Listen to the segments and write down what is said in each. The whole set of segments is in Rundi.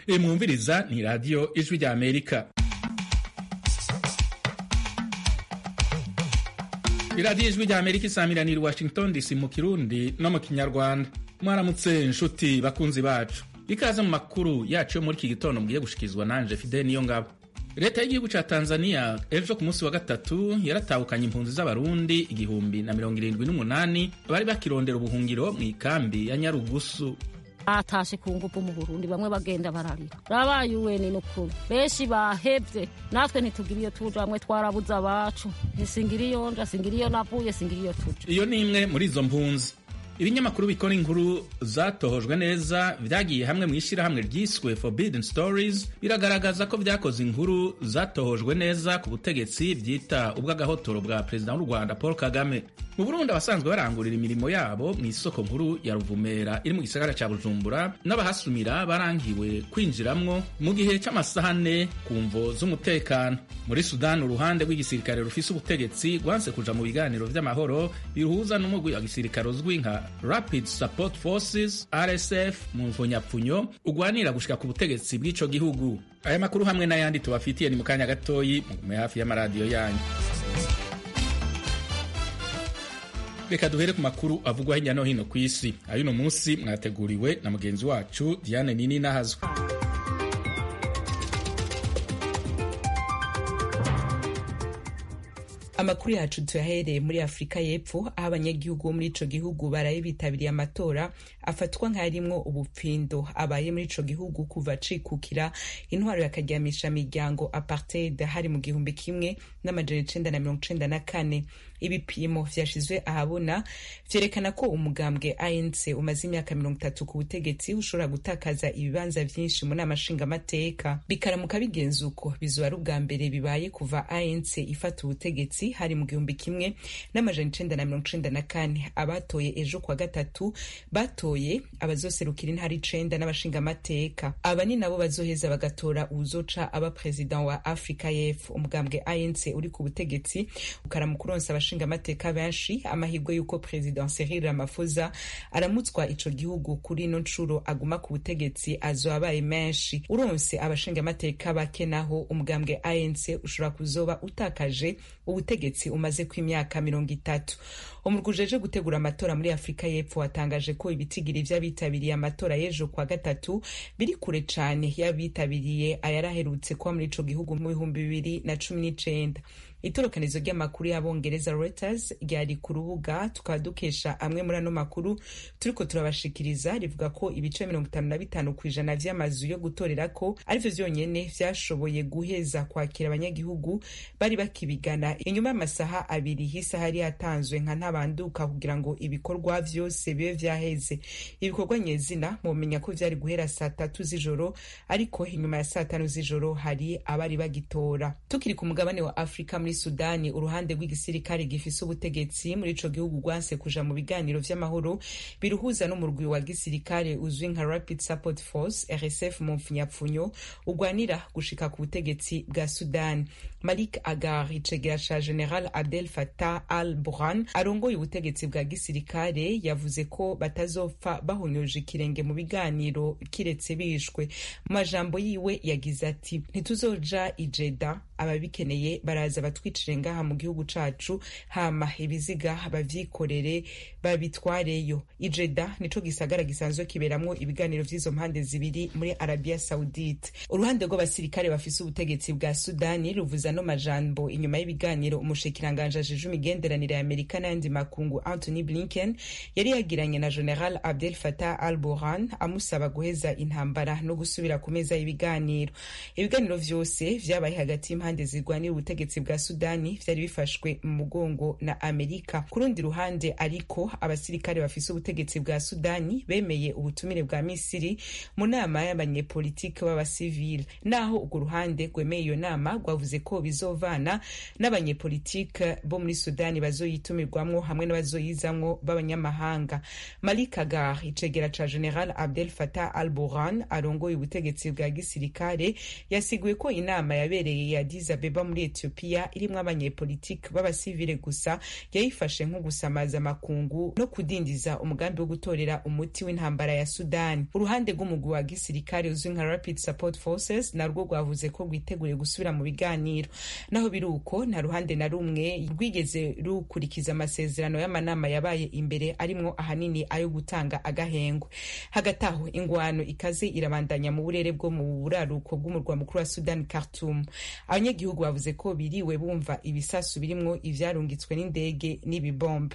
mwumviriza ni radiyo ijwi rya amerika iradiyo ijwi rya amerika isamiraniye i washington dc mu kirundi no mu kinyarwanda mwaramutse nshuti bakunzi bacu ikaze mu makuru yacu yo muri iki gitondo mugiye gushikizwa nanje fide niyo ngabo leta y'igihugu ca tanzania ejo ku munsi wa gatatu yaratahukanye impunzi z'abarundi igihumbi na mirongo irindwi n'umunani bari bakirondera ubuhungiro mu ikambi ya nyarugusu batashe ku ngufu mu burundi bamwe bagenda bararira rabaye uweni nukuri benshi bahevye natwe ntitugira iyo tuja bamwe twarabuze abacu ntisingira iyo nja singira iyo navuye singira iyo tuja iyo ni imwe muri izo mpunzi ibinyamakuru bikora inkuru zatohojwe neza vyagiye hamwe mu ishyirahamwe ryiswe forbidden stories biragaragaza ko vyakoze inkuru zatohojwe neza ku butegetsi vyita ubw'agahotoro bwa perezida w'u rwanda paul kagame mu burundi abasanzwe barangurira imirimo yabo mu isoko nkuru ya ruvumera iri mu gisagara ca bujumbura n'abahasumira barangiwe kwinjiramwo mu gihe c'amasaha ane ku mvo z'umutekano muri sudani uruhande rw'igisirikare rufise ubutegetsi rwanse kuja mu biganiro vy'amahoro biruhuza n'umugwi wa gisirikare uzwi nka rapid support forces rsf mu mvonyapfunyo ugwanira gushika ku butegetsi bw'ico gihugu aya makuru hamwe n'ayandi tubafitiye ni mu kanya gatoyi mugume hafi y'amaradiyo yanyu reka duhere ku makuru avugwa hirya no hino ku isi ay'uno munsi mwateguriwe na mugenzi wacu diane nini nahazwe amakuru yacu tuyahereye muri afurika y'epfo aho abanyagihugu bo muri ico gihugu baraye bitabiriye amatora afatwa nk'arimwo ubupfindo abaye muri ico gihugu kuva cikukira intwaro yakaryamisha miryango apartheid hari mu gihumbi kimwe n'amajana icenda na mirongo icenda na kane ibipimo vyashizwe ahabona vyerekana ko umugambwe ANC umaze imyaka mirongo itatu ku butegetsi ushobora gutakaza ibibanza vyinshi mu nama nshingamateka bikaramuka bigenza uko bizoba ari ubwa mbere bibaye kuva ANC ifata ubutegetsi hari mu gihumbi kimwe n'amajana icenda na mirongo icenda na kane abatoye ejo kwa gatatu batoye abazoserukira intara icenda n'abashingamateka aba ni nabo bazoheza bagatora uwuzoca aba perezida wa afurika y'epfo umugambwe ANC uri ku butegetsi ukaramuka uronsa abashingamateka benshi amahirwe y'uko perezida Cyril Ramaphosa aramutswa ico gihugu kuri ino ncuro aguma ku butegetsi azoba abaye menshi uronse abashingamateka bake naho umugambwe ANC ushobora kuzoba utakaje ubutegetsi umaze ku imyaka mirongo itatu umurwi ujeje gutegura amatora muri afurika y'epfo watangaje ko ibitigiri vy'abitabiriye amatora y'ejo kwa gatatu biri kure cane y'abitabiriye ayaraherutse kuba muri ico gihugu mu bihumbi bibiri na cumi n'icenda itorokanizo ry'amakuru y'abongereza Reuters ryari ku rubuga tukaba dukesha amwe muri ano makuru turiko turabashikiriza rivuga ko ibice mirongo itanu na bitanu ku ijana vy'amazu yo gutorerako arivyo vyonyene vyashoboye guheza kwakira abanyagihugu bari bakibigana inyuma y'amasaha abiri h'isaha yari yatanzwe nka ntabanduka kugira ngo ibikorwa vyose bibe vyaheze ibikorwa nyezina mumenya ko vyari guhera saa tatu z'ijoro ariko inyuma ya saa tanu z'ijoro hari abari bagitora tukiri ku mugabane wa afurika muri sudani uruhande rw'igisirikare gifise ubutegetsi muri ico gihugu rwanse kuja mu biganiro vy'amahoro biruhuza n'umurwi wa gisirikare uzwi nka rapid support force rsf mu mpfunyapfunyo ugwanira gushika ku butegetsi bwa sudani malik agar icegera ca general abdel fatah al burhan arongoye ubutegetsi bwa gisirikare yavuze ko batazopfa bahonyoje ikirenge mu biganiro kiretse bishwe mu majambo yiwe yagize ati ntituzoja ijeda ababikeneye baraza batwicire ngaha mu gihugu cacu hama ibiziga bavyikorere babitwareyo ijeda nico gisagara gisanzwe kiberamwo ibiganiro vy'izo mpande zibiri muri arabia saudite uruhande rw'abasirikare bafise ubutegetsi bwa sudani ruvuza no majambo inyuma y'ibiganiro umushikiranganje ajeje imigenderanire ya amerika n'ayandi makungu anthony blinken yari yagiranye na general abdel fatah al burhan amusaba guheza intambara no gusubira ku meza y'ibiganiro ibiganiro vyose vyabaye hagati y'impande zirwanira ubutegetsi bwa sudani vyari bifashwe mu mugongo na amerika ku rundi ruhande ariko abasirikare bafise ubutegetsi bwa sudani bemeye ubutumire bwa misiri mu nama y'abanyepolitike b'abasivile naho urwo ruhande rwemeye iyo nama rwavuze ko ko bizovana n'abanyepolitike bo muri sudani bazoyitumirwamwo hamwe n'abazoyizamwo b'abanyamahanga malik agar icegera ca general abdel fatah al burhan arongoye ubutegetsi bwa gisirikare yasiguye ko inama yabereye ya Addis Abeba muri Ethiopia irimwo abanyepolitike b'abasivile gusa yayifashe nko gusamaza amakungu no kudindiza umugambi wo gutorera umuti w'intambara ya Sudani. Uruhande rw'umugwi wa gisirikare uzwi nka Rapid Support Forces narwo rwavuze ko rwiteguriye gusubira mu biganiro. Naho biri uko nta ruhande na rumwe rwigeze rukurikiza amasezerano y'amanama yabaye imbere arimwo ahanini ayo gutanga agahengwe. Hagati aho ingwano ikaze irabandanya mu burere bwo mu buraruko bw'umurwa mukuru wa Sudan Khartoum. Abanyagihugu bavuze ko biriwe bumva ibisasu birimwo ivyarungitswe n'indege n'ibibombe.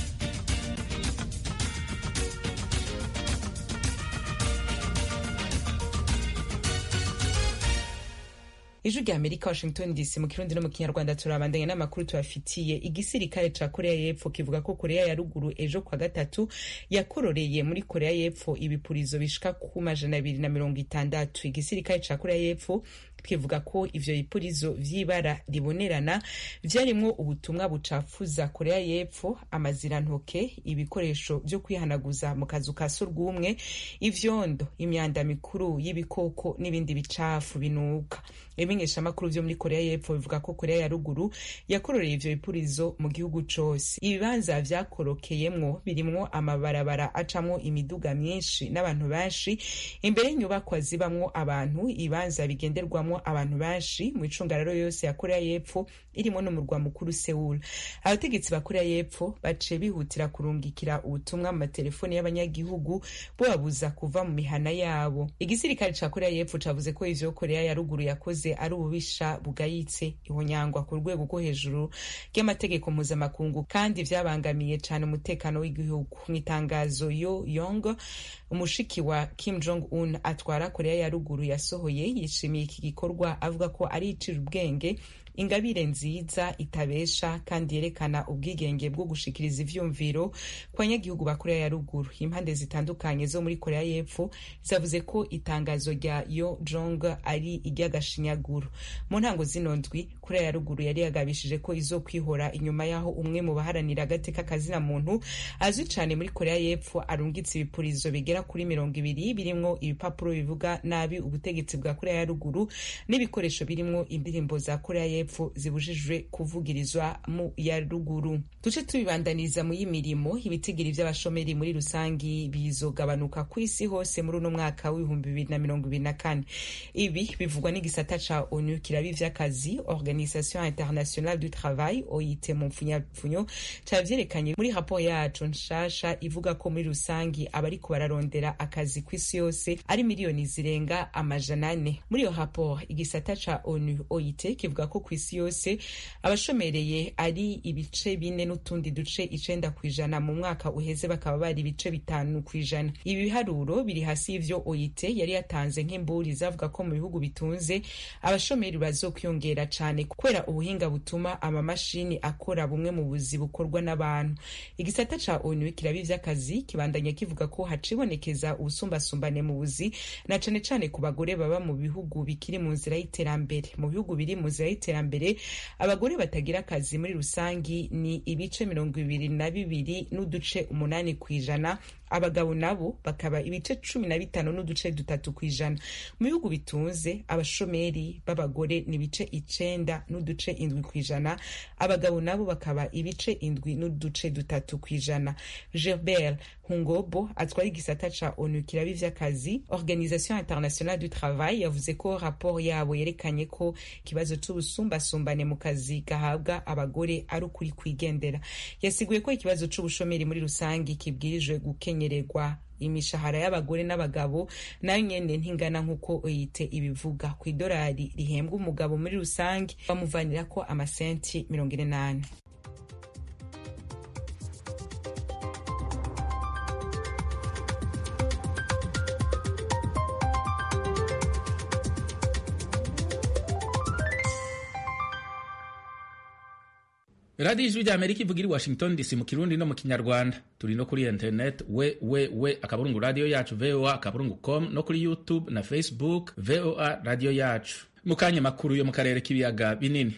ijwi rya amerika washington dc mu kirundi no mu kinyarwanda turabandanya n'amakuru tubafitiye igisirikare ca korea y'epfo kivuga ko korea ya ruguru ejo kwa gatatu yakororeye muri korea y'epfo ibipurizo bishika ku majana abiri na mirongo itandatu igisirikare ca korea y'epfo kivuga ko ivyo bipurizo vy'ibara ribonerana vyarimwo ubutumwa bucafuza korea y'epfo amazirantoke ibikoresho vyo kwihanaguza mu kazu ka surwumwe ivyondo imyanda mikuru y'ibikoko n'ibindi bicafu binuka ibimenyeshamakuru vyo muri korea y'epfo bivuga ko korea ya ruguru yakororeye ivyo bipurizo mu gihugu cose ibibanza vyakorokeyemwo birimwo amabarabara acamwo imiduga myinshi n'abantu benshi imbere y'inyubakwa zibamwo abantu ibibanza bigenderwamwo abantu benshi mu icungararo yose ya korea y'epfo irimo n'umurwa mukuru seul abategetsi ba korea y'epfo baciye bihutira kurungikira ubutumwa mu matelefoni y'abanyagihugu bubabuza kuva mu mihana yabo igisirikare ca korea y'epfo cavuze ko ivyo korea ya ruguru yakoze ari ububisha bugayitse ihonyangwa ku rwego rwo hejuru ry'amategeko mpuzamakungu kandi vyabangamiye cane umutekano w'igihugu mu itangazo yo yong umushiki wa kim jong un atwara korea ya ruguru yasohoye yishimiye iki gikorwa avuga ko ari icira ubwenge ingabire nziza itabesha kandi yerekana ubwigenge bwo gushikiriza ivyumviro ku banyagihugu ba korea ya ruguru impande zitandukanye zo muri korea y'epfo zavuze ko itangazo rya yo jong ari iry'agashinyaguro mu ntango zino ndwi korea ya ruguru yari yagabishije ko izo kwihora inyuma y'aho umwe mu baharanira agateka kazina muntu azwi cane muri korea y'epfo arungitse ibipurizo bigera kuri mirongo ibiri birimwo ibipapuro bivuga nabi ubutegetsi bwa korea ya ruguru n'ibikoresho birimwo indirimbo za korea y'epfo y'epfo zibujijwe kuvugirizwa mu ya ruguru duce tubibandaniza mu y'imirimo ibitigiri vy'abashomeri muri rusangi bizogabanuka ku isi hose muri uno mwaka w'ibihumbi bibiri na mirongo ibiri na kane ibi bivugwa n'igisata ca onu kirabi vy'akazi organisation internationale du travail oit mu mpfunyapfunyo cavyerekanye muri raporo yaco nshasha ivuga ko muri rusangi abariko bararondera akazi ku isi yose ari miliyoni zirenga amajana ane muri iyo raporo igisata ca onu oit kivuga ko ku isi yose abashomereye ari ibice bine n'utundi duce icenda ku ijana mu mwaka uheze bakaba bari ibice bitanu ku ijana ibi biharuro biri hasi y'ivyo oyite yari yatanze nk'imburi zavuga ko mu bihugu bitunze abashomeri bazokwiyongera cane kubera ubuhinga butuma amamashini akora bumwe mu buzi bukorwa n'abantu igisata ca onu kirabi vy'akazi kibandanya kivuga ko hacibonekeza ubusumbasumbane mu buzi na cane cane ku bagore baba mu bihugu bikiri mu nzira y'iterambere mu bihugu biri mu nzira y'iterambere abagore batagira akazi muri rusangi ni ibice mirongo ibiri na bibiri n'uduce umunani ku ijana abagabo nabo bakaba ibice cumi na bitanu n'uduce dutatu ku ijana mu bihugu bitunze abashomeri b'abagore ni ibice icenda n'uduce indwi ku ijana abagabo nabo bakaba ibice indwi n'uduce dutatu ku ijana gerbert hungobo atwara igisata ca onu kirabi vy'akazi organisation internationale du travail yavuze ko raporo yabo yerekanye ko ikibazo c'ubusumbasumbane mu kazi gahabwa abagore ari ukuri kwigendera yasiguye ko ikibazo c'ubushomeri muri rusangi kibwirijwe gukenyererwa imishahara y'abagore n'abagabo nayo nyene ntingana nk'uko oyite ibivuga ku idolari rihembwa umugabo muri rusange bamuvanirako amasenti mirongo ine n'ane radiyo ijwi rya amerika ivuga iri washington dc mu kirundi no mu kinyarwanda turi no kuri internet we we we akaburungu radiyo yacu voa akaburungu com no kuri youtube na facebook voa radiyo yacu mu kanya makuru yo mu karere k'ibiyaga binini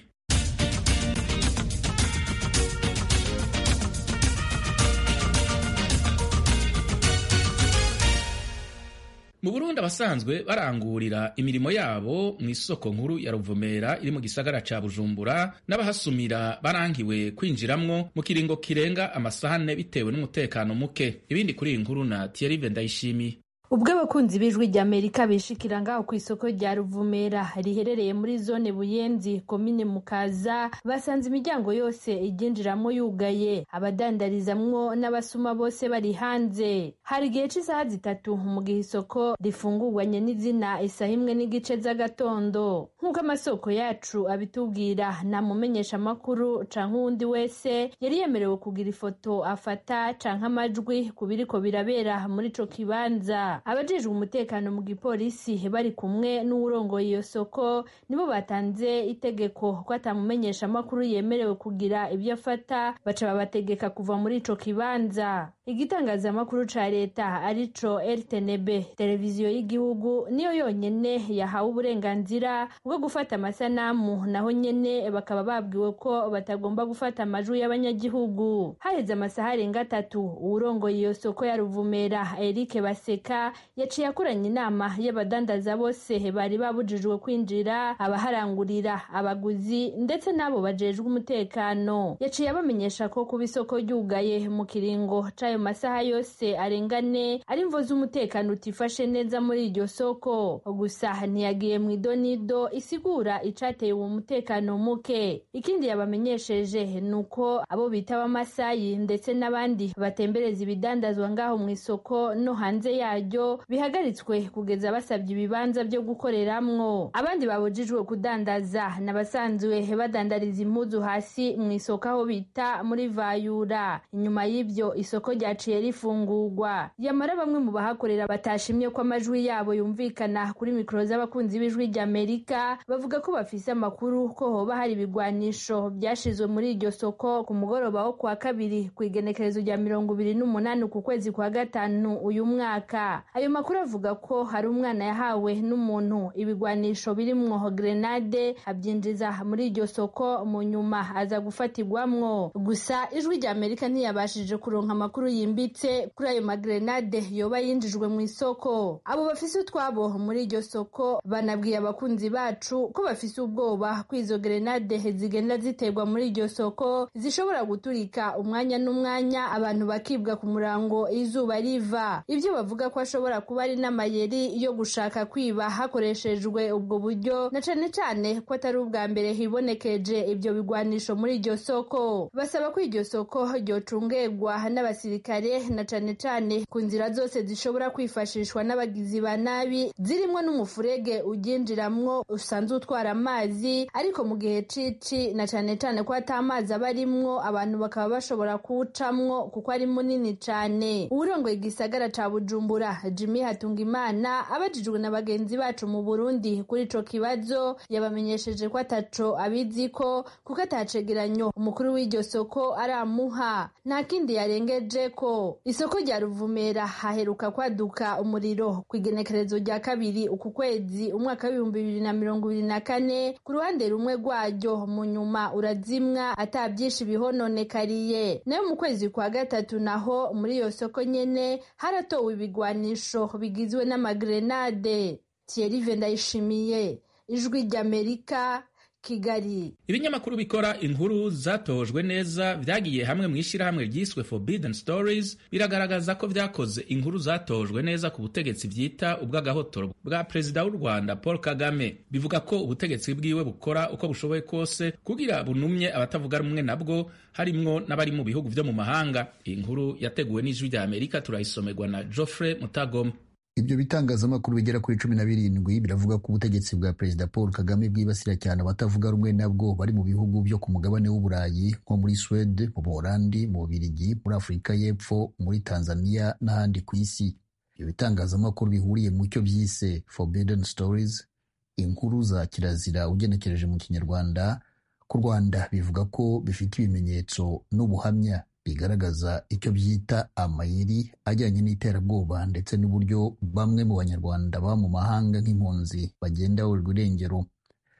mu burundi abasanzwe barangurira imirimo yabo mu isoko nkuru ya ruvumera iri mu gisagara ca bujumbura n'abahasumira barangiwe kwinjiramwo mu kiringo kirenga amasahane bitewe n'umutekano muke ibindi kuri iyi nkuru na thierry ndayishimiye ubwo abakunzi b'ijwi rya amerika bishikira ngaho ku isoko rya ruvumera riherereye muri zone buyenzi komine mukaza basanze imiryango yose iryinjiramo yugaye abadandarizamwo n'abasuma bose bari hanze hari igihe cy'isaha zitatu mu gihe isoko rifungurwanye n'izina isaha imwe n'igice z'agatondo nk'uko amasoko yacu abitubwira nta mumenyesha amakuru canke uwundi wese yari yemerewe kugira ifoto afata canke amajwi ku biriko birabera muri ico kibanza abajejwe umutekano mu gipolisi bari kumwe n'uwurongoye iyo soko nibo batanze itegeko ko atamumenyesha amakuru yemerewe kugira ibyo afata baca babategeka kuva muri ico kibanza igitangazamakuru ca leta arico rtnb televiziyo y'igihugu niyo yonyene yahawe uburenganzira bwo gufata amasanamu naho nyene bakaba babwiwe ko batagomba gufata amajwi y'abanyagihugu haheze amasaha arenga atatu uwurongoye iyo soko ya ruvumera eric baseka yaciye akoranya inama y'abadandaza bose bari babujijwe kwinjira abaharangurira abaguzi ndetse n'abo bajejwe umutekano yaciye abamenyesha ko kuba isoko ryugaye mu kiringo c'ayo masaha yose arengane ari imvo z'umutekano utifashe neza muri iryo soko gusa ntiyagiye mu idonido isigura icateye uwo mutekano muke ikindi yabamenyesheje ni uko abo bita abamasayi ndetse n'abandi batembereza ibidandazwa ngaho mu isoko no hanze yaryo bihagaritswe kugeza basabye ibibanza byo gukoreramwo abandi babujijwe kudandaza n'abasanzwe badandariza impuzu hasi mu isoko aho bita muri vayura inyuma y'ibyo isoko ryaciye rifungurwa yamara bamwe mu bahakorera batashimye ko amajwi yabo yumvikana kuri mikoro z'abakunzi b'ijwi ry'amerika bavuga ko bafise amakuru ko hoba hari ibigwanisho byashizwe muri iryo soko ku mugoroba wo kuwa kabiri ku igenekerezo rya mirongo ibiri n'umunani ku kwezi kwa gatanu uyu mwaka ayo makuru avuga ko hari umwana yahawe n'umuntu ibigwanisho birimwo grenade abyinjiza muri iryo soko mu nyuma aza gufatirwamwo gusa ijwi rya amerika ntiyabashije kuronka amakuru yimbitse kuri ayo magrenade yoba yinjijwe mu isoko abo bafise utwabo muri iryo soko banabwiye abakunzi bacu ko bafise ubwoba ko izo grenade zigenda ziterwa muri iryo soko zishobora guturika umwanya n'umwanya abantu bakibwa ku murango izuba riva ibyo bavuga ko ashobora kuba ari n'amayeri yo gushaka kwiba hakoreshejwe ubwo buryo na cane cane ko atari ubwa mbere hibonekeje ibyo bigwanisho muri iryo soko basaba ko iryo soko ryocungerwa n'abasirikare na cane cane ku nzira zose zishobora kwifashishwa n'abagizi ba nabi zirimwo n'umufurege uryinjiramwo usanzwe utwara amazi ariko mu gihe cici na cane cane ko ata amazi aba arimwo abantu bakaba bashobora kuwucamwo kuko ari munini cane uwurongoye igisagara ca bujumbura jimmy hatungimana abajijwe na bagenzi bacu mu burundi kuri ico kibazo yabamenyesheje ko ataco abiziko kuko atacegeranyo umukuru w'iryo soko aramuha nta kindi yarengeje ko isoko rya ruvumera haheruka kwaduka umuriro ku igenekerezo rya kabiri uku kwezi umwaka w'ibihumbi bibiri na mirongo ibiri na kane ku ruhande rumwe rwaryo mu nyuma urazimwa ata byinshi bihononekariye nayo mu kwezi kwa gatatu naho muri iyo soko nyene haratowe ibigwanisho bigizwe n'amagrenade thierry ndayishimiye ijwi ry'amerika kigali ibinyamakuru bikora inkuru zatojwe neza vyagiye hamwe mu ishyirahamwe ryiswe forbidden stories biragaragaza ko vyakoze inkuru zatojwe neza ku butegetsi vyita ubw'agahotoro bwa perezida w'u rwanda paul kagame bivuga ko ubutegetsi bwiwe bukora uko bushoboye kose kugira bunumye abatavuga rumwe nabwo harimwo n'abari mu bihugu vyo mu mahanga iyi nkuru yateguwe n'ijwi rya amerika turayisomerwa na geoffrey mutagoma ibyo bitangazamakuru bigera kuri cumi na birindwi biravuga ko ubutegetsi bwa perezida paul kagame bwibasira cyane abatavuga rumwe nabwo bari mu bihugu byo ku mugabane w'uburayi nko muri swede mu buholandi mu bubirigi muri afurika y'epfo muri tanzania n'ahandi ku isi ibyo bitangazamakuru bihuriye mu cyo byise forbidden stories inkuru za kirazira ugenekereje mu kinyarwanda ku rwanda bivuga ko bifite ibimenyetso n'ubuhamya bigaragaza icyo byita amayeri ajyanye n'iterabwoba ndetse n'uburyo bamwe mu banyarwanda baba mu mahanga nk'impunzi bagenda baburirwa irengero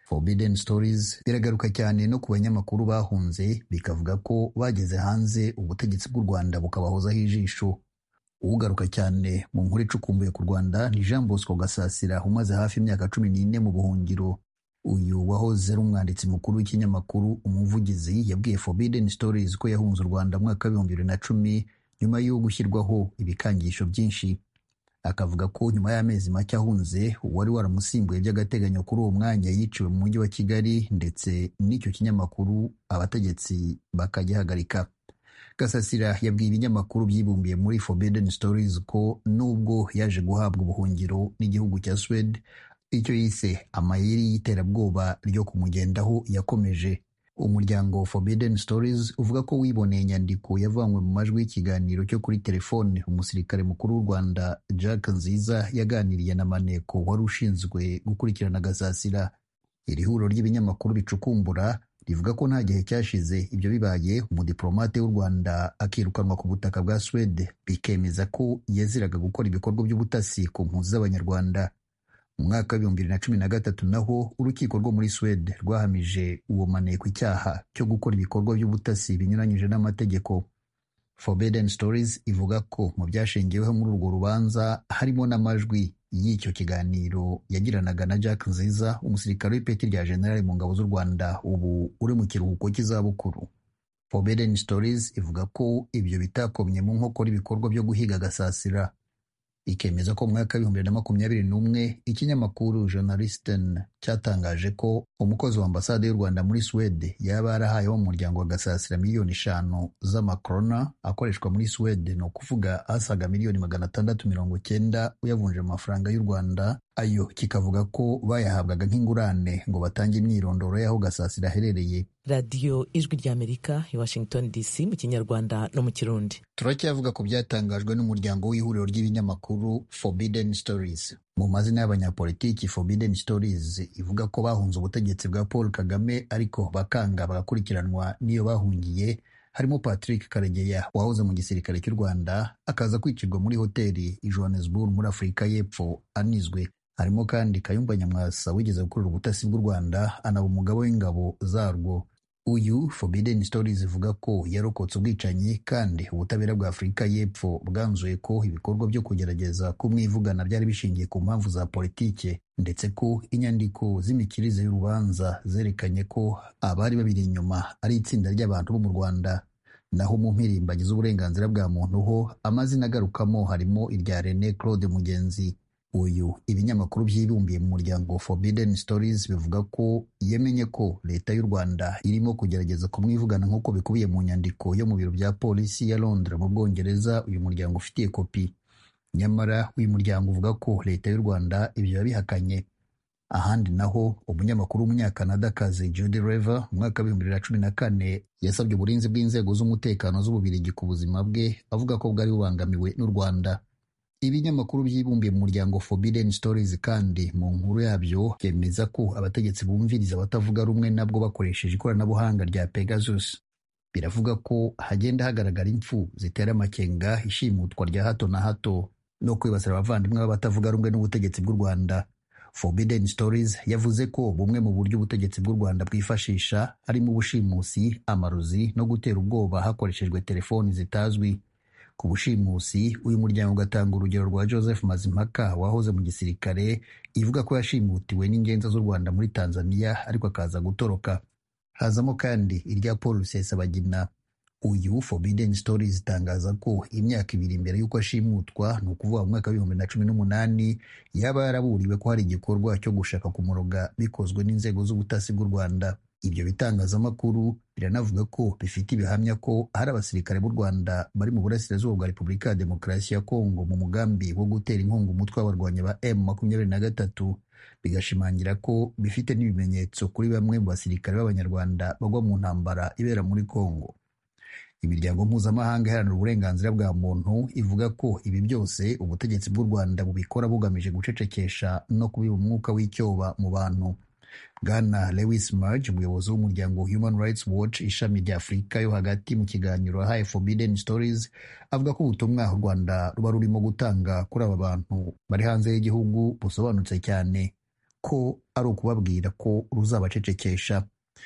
Forbidden Stories biragaruka cyane no ku banyamakuru bahunze bikavuga ko bageze hanze ubutegetsi bw'u Rwanda bukabahozaho ijisho ugaruka cyane mu nkuru icukumbuye ku Rwanda ni Jean Bosco Gasasira umaze hafi imyaka cumi n'ine mu buhungiro uyu wahoze ari umwanditsi mukuru w'ikinyamakuru umuvugizi yabwiye Forbidden Stories ko yahunze u Rwanda mu mwaka w'ibihumbi bibiri na cumi nyuma yo gushyirwaho ibikangisho byinshi akavuga ko nyuma y'amezi make ahunze uwari waramusimbuye by'agateganyo kuri uwo mwanya yiciwe mu mujyi wa Kigali ndetse n'icyo kinyamakuru abategetsi bakagihagarika Gasasira yabwiye ibinyamakuru byibumbiye muri Forbidden Stories ko nubwo yaje guhabwa ubuhungiro n'igihugu cya Swede icyo yise amayeri y'iterabwoba ryo kumugendaho yakomeje umuryango Forbidden Stories uvuga ko wiboneye inyandiko yavanywe mu majwi y'ikiganiro cyo kuri telefone umusirikare mukuru w'u Rwanda Jack Nziza yaganiriye na Maneko wari ushinzwe gukurikirana Gasasira iri huriro ry'ibinyamakuru bicukumbura rivuga ko nta gihe cyashize ibyo bibaye umudiplomate w'u Rwanda akirukanwa ku butaka bwa Swede bikemeza ko yaziraga gukora ibikorwa by'ubutasi ku mpunzi z'abanyarwanda mu mwaka w'ibihumbi bibiri na cumi na gatatu naho urukiko rwo muri Swede rwahamije uwo maneko icyaha cyo gukora ibikorwa by'ubutasi binyuranyije n'amategeko Forbidden Stories ivuga ko mu byashingiweho muri urwo rubanza harimo n'amajwi y'icyo kiganiro yagiranaga na Jack Nziza umusirikare w'ipeti rya generali mu ngabo z'u Rwanda ubu uri mu kiruhuko cy'izabukuru Forbidden Stories ivuga ko ibyo bitakomye mu nkokora ibikorwa byo guhiga Gasasira ikemeza ko mu mwaka w'ibihumbi bibiri na makumyabiri n'umwe ikinyamakuru Journalisten cyatangaje ko umukozi wa ambasade y'u Rwanda muri Swede yaba yarahaye wo mu muryango wa Gasasira miliyoni eshanu z'amakrona akoreshwa muri Swede ni ukuvuga asaga miliyoni magana atandatu mirongo cyenda uyavunje mu mafaranga y'u Rwanda ayo kikavuga ko bayahabwaga nk'ingurane ngo batange imyirondoro y'aho Gasasira aherereye radiyo ijwi ry'amerika i washington dc mu kinyarwanda no mu kirundi turacyavuga ku byatangajwe n'umuryango w'ihuriro ry'ibinyamakuru Forbidden Stories mu mazina y'abanyapolitiki Forbidden Stories ivuga ko bahunze ubutegetsi bwa Paul Kagame ariko bakanga bagakurikiranwa n'iyo bahungiye harimo Patrick Karegeya wahoze mu gisirikare cy'u Rwanda akaza kwicirwa muri hoteli i Johannesburg muri Afurika y'Epfo anizwe harimo kandi Kayumba Nyamwasa wigeze gukorera ubutasi bw'u Rwanda anaba umugabo w'ingabo zarwo uyu Forbidden Stories ivuga ko yarokotse ubwicanyi kandi ubutabera bwa Afurika y'Epfo bwanzuye ko ibikorwa byo kugerageza kumwivugana byari bishingiye ku mpamvu za politike ndetse ko inyandiko z'imikirize y'urubanza zerekanye ko abari babiri inyuma ari itsinda ry'abantu bo mu Rwanda naho mu mpirimbanyi z'uburenganzira bwa muntu ho amazina agarukamo harimo irya René Claude Mugenzi uyu ibinyamakuru byibumbiye mu muryango Forbidden Stories bivuga ko yemenye ko leta y'u Rwanda irimo kugerageza kumwivugana nk'uko bikubiye mu nyandiko yo mu biro bya polisi ya Londres mu Bwongereza uyu muryango ufitiye kopi nyamara uyu muryango uvuga ko leta y'u Rwanda ibyo yabihakanye ahandi naho umunyamakuru w'umunyakanadakazi Judy Rever mu mwaka w'ibihumbi bibiri na cumi na kane yasabye uburinzi bw'inzego z'umutekano z'ububirigi ku buzima bwe avuga ko bwari bubangamiwe n'u Rwanda ibinyamakuru byibumbiye mu muryango Forbidden Stories kandi mu nkuru yabyo byemeza ko abategetsi bumviriza abatavuga rumwe nabwo bakoresheje ikoranabuhanga rya Pegasus biravuga ko hagenda hagaragara impfu zitera amakenga ishimutwa rya hato na hato no kwibasira abavandimwe b'abatavuga rumwe n'ubutegetsi bw'u Rwanda Forbidden Stories yavuze ko bumwe mu buryo ubutegetsi bw'u Rwanda bwifashisha harimo ubushimusi amarozi no gutera ubwoba hakoreshejwe telefoni zitazwi ku bushimusi uyu muryango ugatanga urugero rwa Joseph Mazimpaka wahoze mu gisirikare ivuga ko yashimutiwe n'ingenza z'u Rwanda muri Tanzania ariko akaza gutoroka hazamo kandi irya Paul Rusesabagina uyu Forbidden Stories itangaza ko imyaka ibiri mbere y'uko ashimutwa ni ukuvuga mu mwaka w'ibihumbi na cumi n'umunani yaba yaraburiwe ko hari igikorwa cyo gushaka kumuroga bikozwe n'inzego z'ubutasi bw'u Rwanda ibyo bitangazamakuru biranavuga ko bifite ibihamya ko hari abasirikare b'u Rwanda bari mu burasirazuba bwa Repubulika ya Demokarasi ya Kongo mu mugambi wo gutera inkunga umutwe w'abarwanyi ba M makumyabiri na gatatu bigashimangira ko bifite n'ibimenyetso kuri bamwe mu basirikare b'Abanyarwanda bagwa mu ntambara ibera muri Kongo imiryango mpuzamahanga iharanira uburenganzira bwa muntu ivuga ko ibi byose ubutegetsi bw'u Rwanda bubikora bugamije gucecekesha no kubiba umwuka w'icyoba mu bantu Bwana Lewis Murge umuyobozi w'umuryango Human Rights Watch ishami rya Afurika yo hagati mu kiganiro yahaye Forbidden Stories avuga ko ubutumwa u Rwanda ruba rurimo gutanga kuri aba bantu bari hanze y'igihugu busobanutse cyane ko ari ukubabwira ko ruzabacecekesha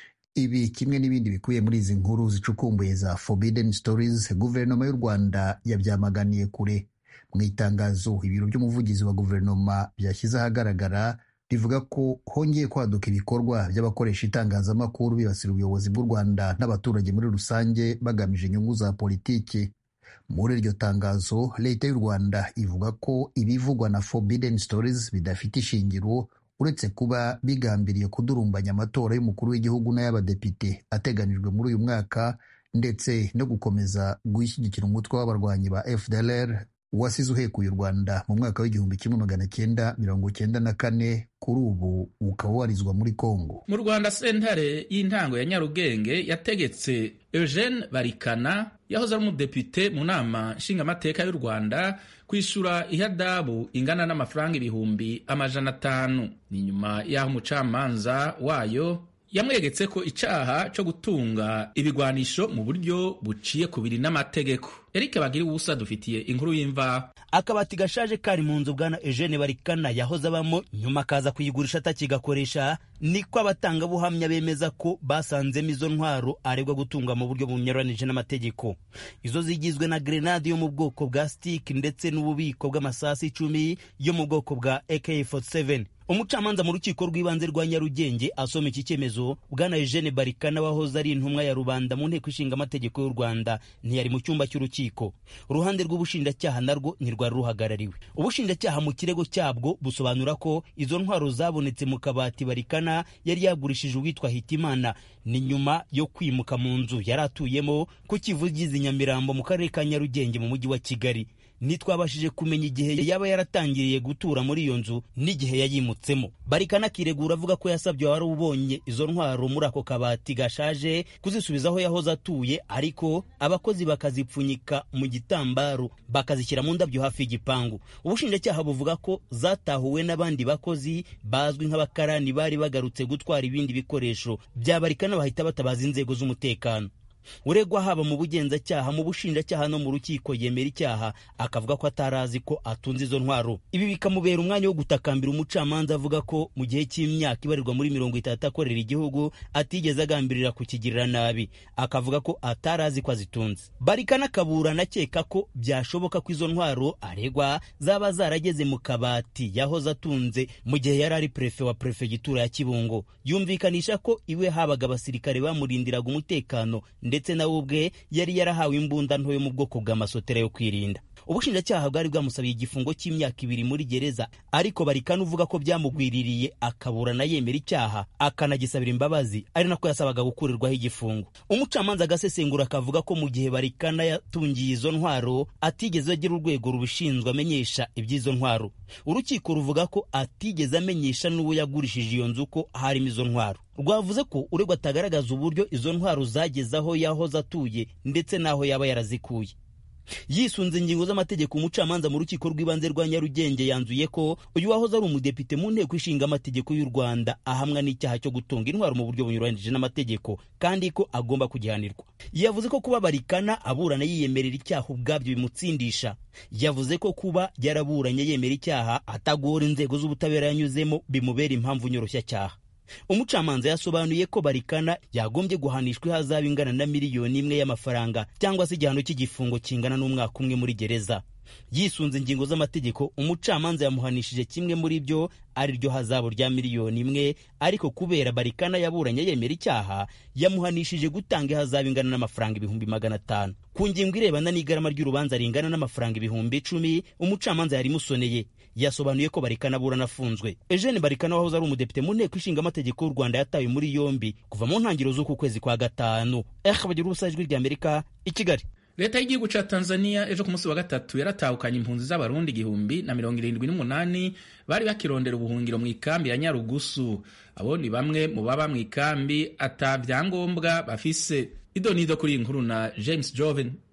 ibi kimwe n'ibindi bikubiye muri izi nkuru zicukumbuye za forbidden stories guverinoma y'u rwanda yabyamaganiye kure mu itangazo ibiro by'umuvugizi wa guverinoma byashyize ahagaragara rivuga ko hongeye kwaduka ibikorwa by'abakoresha itangazamakuru bibasira ubuyobozi bw'u rwanda n'abaturage muri rusange bagamije inyungu za politiki muri iryo tangazo leta y'u rwanda ivuga ko ibivugwa na forbidden stories bidafite ishingiro uretse kuba bigambiriye kudurumbanya amatora y'umukuru w'igihugu n'ay'abadepite ateganijwe muri uyu mwaka ndetse no gukomeza gushyigikira umutwe w'abarwanyi ba fdlr wasize uhekuye u rwanda mu mwaka w'igihumbi kimwe magana cyenda mirongo cyenda na kane kuri ubu ukaba warizwa muri congo mu rwanda sentare y'intango ya nyarugenge yategetse eugene barikana yahoze ari umudepite mu nama nshingamateka y'u rwanda kwishyura ihadabu ingana n'amafaranga ibihumbi amajana atanu ni nyuma y'aho umucamanza wayo yamwegetse ko icyaha cyo gutunga ibigwanisho mu buryo buciye ku biri n'amategeko eric bagira ubusa dufitiye inkuru y'imvaho akabati gashaje kari mu nzu bwana eugene barikana yahoze abamo nyuma akaza kuyigurisha atakigakoresha niko abatangabuhamya bemeza ko basanzemo izo ntwaro aregwa gutunga mu buryo bunyuranije n'amategeko izo zigizwe na grenade yo mu bwoko bwa stick ndetse n'ububiko bw'amasasu icumi yo mu bwoko bwa ak47 umucamanza mu rukiko rw'ibanze rwa nyarugenge asoma iki cyemezo bwana eugene barikana wahoze ari intumwa ya rubanda mu nteko ishinga amategeko y'u rwanda ntiyari mu cyumba cy'urukiko uruhande rw'ubushinjacyaha narwo ntirwari ruhagarariwe ubushinjacyaha mu kirego cyabwo busobanura ko izo ntwaro zabonetse mu kabati barikana yari yagurishije uwitwa hitimana ni nyuma yo kwimuka mu nzu yari atuyemo ku kivugizi nyamirambo mu karere ka nyarugenge mu mujyi wa kigali ntitwabashije kumenya igihe yaba yaratangiriye gutura muri iyo nzu n'igihe yayimutsemo barikana akiregura avuga ko yasabye wari ubonye izo ntwaro muri ako kabati gashaje kuzisubiza aho yahoze atuye ariko abakozi bakazipfunyika mu gitambaro bakazishyira mu ndabyo hafi y'igipangu ubushinjacyaha buvuga ko zatahuwe n'abandi bakozi bazwi nk'abakarani bari bagarutse gutwara ibindi bikoresho bya barikana bahita batabaza inzego z'umutekano uregwa haba mu bugenzacyaha mu bushinjacyaha no mu rukiko yemera icyaha akavuga ko atari azi ko atunze izo ntwaro ibi bikamubera umwanya wo gutakambira umucamanza avuga ko mu gihe cy'imyaka ibarirwa muri mirongo itatu akorera igihugu atigeze agambirira kukigirira nabi akavuga ko atari azi ko azitunze barikana akaburana akeka ko byashoboka ko izo ntwaro aregwa zaba zarageze mu kabati yahoze atunze mu gihe yari ari prefe wa prefegitura ya kibungo yumvikanisha ko iwe habaga abasirikare bamurindiraga umutekano ndetse nawe ubwe yari yarahawe imbunda nto yo mu bwoko bw'amasotera yo kwirinda ubushinjacyaha bwari bwamusabiye igifungo cy'imyaka ibiri muri gereza ariko barikana uvuga ko byamugwiririye akaburana yemera icyaha akanagisabira imbabazi ari nako yasabaga gukurirwaho igifungo umucamanza agasesengura akavuga ko mu gihe barikana yatungiye izo ntwaro atigeze agira urwego rubishinzwe amenyesha iby'izo ntwaro urukiko ruvuga ko atigeze amenyesha n'uwo yagurishije iyo nzu ko harimo izo ntwaro rwavuze ko uregwa atagaragaza uburyo izo ntwaro zageze aho yahoze atuye ndetse n'aho yaba yarazikuye yisunze ingingo z'amategeko umucamanza mu rukiko rw'ibanze rwa nyarugenge yanzuye ko uyu wahoze ari umudepite mu nteko ishinga amategeko y'u rwanda ahamwa n'icyaha cyo gutunga intwaro mu buryo bunyuranyije n'amategeko kandi ko agomba kugihanirwa yavuze ko kuba barikana aburana yiyemerera icyaha ubwabyo bimutsindisha yavuze ko kuba yaraburanye yemera icyaha atagora inzego z'ubutabera yanyuzemo bimubera impamvu nyoroshyacyaha umucamanza yasobanuye ko barikana yagombye guhanishwa ihazabu ingana na miliyoni imwe y'amafaranga cyangwa se igihano cy'igifungo kingana n'umwaka umwe muri gereza yisunze ingingo z'amategeko umucamanza yamuhanishije kimwe muri byo ari ryo hazabu rya miliyoni imwe ariko kubera barikana yaburanye yemera icyaha yamuhanishije gutanga ihazabu ingana n'amafaranga ibihumbi magana atanu ku ngingo irebana n'igarama ry'urubanza ringana n'amafaranga ibihumbi icumi umucamanza yarimusoneye yasobanuye ko barikana aburana afunzwe eugene barikana wahoze ari umudepite mu nteko ishinga amategeko y'u rwanda yatawe muri yombi kuva mu ntangiriro z'uku kwezi kwa gatanu eh bagira ubusa ijwi ry'amerika i kigali leta y'igihugu cya tanzania ejo ku munsi wa gatatu yaratahukanye impunzi z'abarundi igihumbi na mirongo irindwi n'umunani bari bakirondera ubuhungiro mu ikambi ya nyarugusu abo ni bamwe mu baba mu ikambi ata byangombwa bafise idonido kuri iyi nkuru na james joven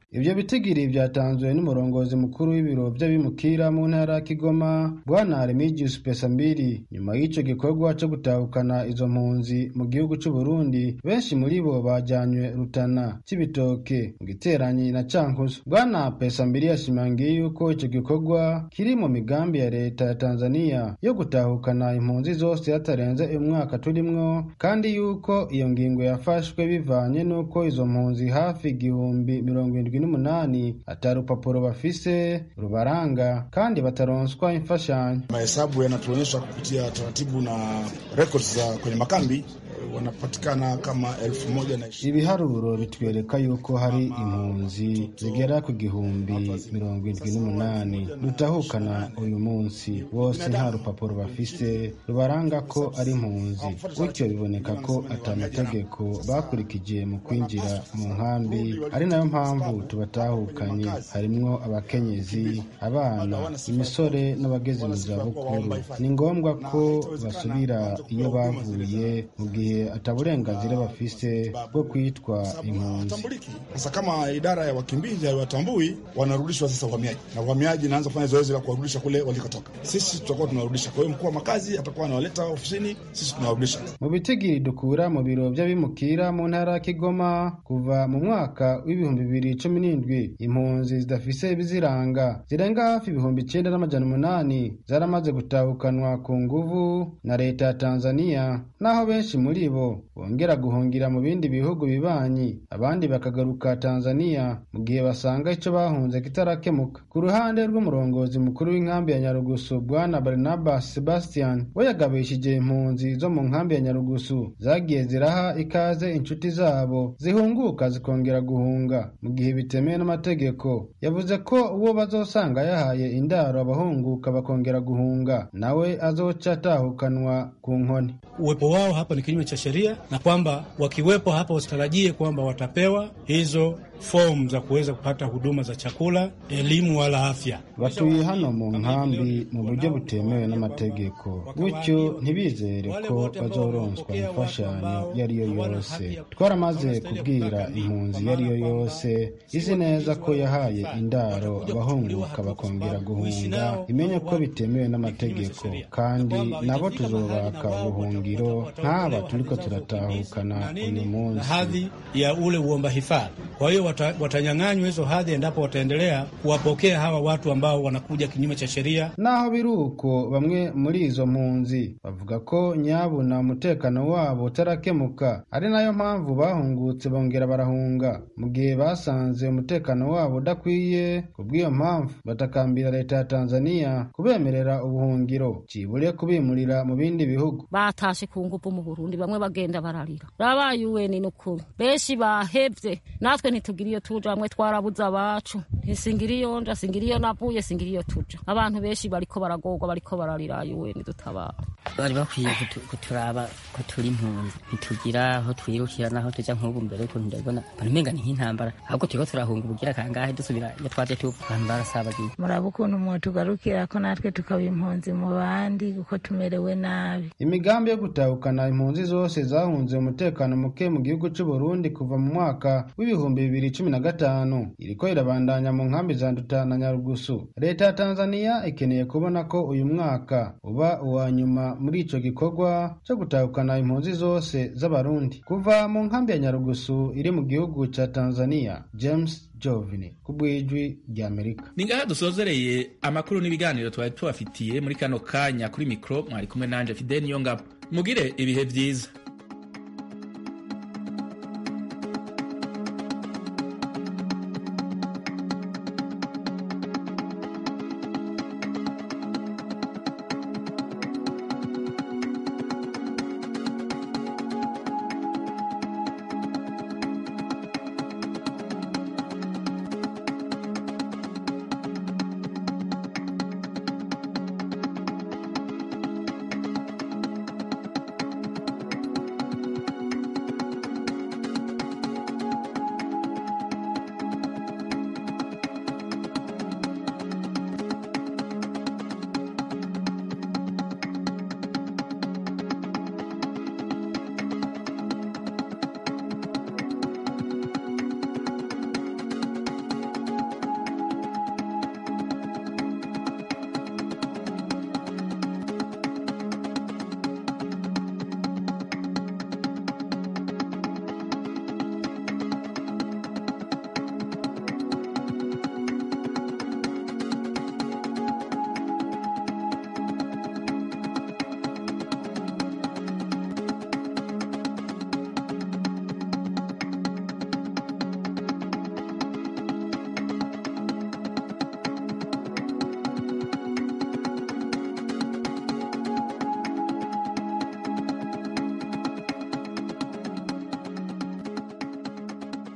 ivyo bitigiri vyatanzwe n'umurongozi mukuru w'ibiro vy'abimukira mu ntara ya kigoma bwana remigius pesambiri nyuma y'ico gikorwa co gutahukana izo mpunzi mu gihugu c'uburundi benshi muri bo bajanywe rutana c'ibitoke mu giteranyi na cankuzo bwana pesambiri yashimangiye yuko ico gikorwa kiri mu migambi ya leta ya tanzania yo gutahukana impunzi zose hatarenze umwaka turimwo kandi yuko iyo ngingo yafashwe bivanye n'uko izo mpunzi hafi igihumbi mirongo irindwi n'umunani ata rupapuro bafise rubaranga kandi bataronswa imfashanyo mahesabu yanatuonyesha kupitia taratibu na records za kwenye makambi wanapatikana kama elfu moja na ishirini. ibiharuro bitwereka yuko hari impunzi zigera ku gihumbi mirongo irindwi n'umunani dutahukana uyu munsi bose nta rupapuro bafise rubaranga ko ari impunzi bityo biboneka ko ata mategeko bakurikije mu kwinjira mu nkambi ari nayo mpamvu tubatahukanye harimwo abakenyezi abana imisore n'abageze mu zabukuru ni ngombwa ko basubira iyo bavuye mu gihe ataburenganzira bafise bwo kwitwa impunzi Sasa kama idara ya wakimbizi haiwatambui, wanarudishwa sasa uhamiaji, na uhamiaji inaanza kufanya zoezi la kuwarudisha kule walikotoka. Sisi tutakuwa tunawarudisha. Kwa hiyo mkuu wa makazi atakuwa anawaleta ofisini, sisi tunawarudisha. mu bitigiri dukura mu biro vy'abimukira mu ntara ya kigoma kuva mu mwaka w'ibihumbi bibiri cumi n'indwi impunzi zidafise ibiziranga zirenga hafi ibihumbi icenda n'amajana umunani zaramaze gutahukanwa ku nguvu na leta ya tanzania naho benshi muri bo bongera guhungira mu bindi bihugu bibanyi abandi bakagaruka tanzania mu gihe basanga ico bahunze kitarakemuka ku ruhande rw'umurongozi mukuru w'inkambi ya nyarugusu bwana barnabas sebastian we yagabishije impunzi zo mu nkambi ya nyarugusu zagiye ziraha ikaze inshuti zabo zihunguka zikongera guhunga mu gihe bitemewe n'amategeko yavuze ko uwo bazosanga yahaye indaro abahunguka bakongera guhunga nawe azoca atahukanwa ku nkoni uwepo wao hapa ni kinyume cha sheria na kwamba wakiwepo hapa wasitarajie kwamba watapewa hizo fomu za kuweza kupata huduma za chakula, elimu wala afya. batuye hano mu nkambi mu buryo butemewe n'amategeko bityo ntibizere ko bazoronswa imfashanyo iyo ari yo yose twaramaze kubwira impunzi iyo ari yo yose izi neza ko yahaye indaro abahunguka bakongera guhunga imenye ko bitemewe n'amategeko kandi nabo tuzobaka ubuhungiro nk'aba turiko turatahukana uyu munsi hadhi ya ule uomba hifadhi. Kwa hiyo wata, watanyang'anywa hizo hadhi endapo wataendelea kuwapokea hawa watu ambao wanakuja kinyume cha sheria. naho biri uko bamwe muri izo mpunzi bavuga ko nyabuna umutekano wabo utarakemuka ari nayo mpamvu bahungutse bongera barahunga mu gihe basanze umutekano wabo udakwiye ku bw'iyo mpamvu batakambira leta ya tanzania kubemerera ubuhungiro cibure kubimurira mu bindi bihugu batashe ku ngufu mu burundi bamwe bagenda bararira rabaye uweni n'ukuri benshi bahevye natwe ntitugira iyo tuja bamwe twarabuze abacu ntisingira iyo nja singira iyo navuye singira iyo tuja abantu benshi bariko baragorwa bariko bararira uweni dutabara bari bakwiye kutu- kuturaba ko turi impunzi ntitugira aho twirukira n'aho tuja nk'ubu mbere y'ukuntu ndabona mbona umenga ni nk'intambara ahubwo turiko turahunga ubugira kangahe dusubira iyo twaje tuva abantu barasabagiye muraba ukuntu mwotugarukira ko natwe tukaba impunzi mu bandi kuko tumerewe nabi imigambi yo gutahukana impunzi zose zahunze umutekano muke mu gihugu c'u Burundi kuva mu mwaka w'ibihumbi bibiri cumi na gatanu iriko irabandanya mu nkambi za Nduta na Nyarugusu leta ya Tanzania ikeneye kubona ko uyu mwaka uba uwa nyuma muri ico gikorwa co gutahukana impunzi zose z'abarundi kuva mu nkambi ya Nyarugusu iri mu gihugu ca Tanzania James Jovini ku bw'ijwi ry'Amerika ni ngaha dusozereye amakuru n'ibiganiro twari tubafitiye muri kano kanya kuri mikoro mwari kumwe nanje fideni yo ngabo mugire ibihe byiza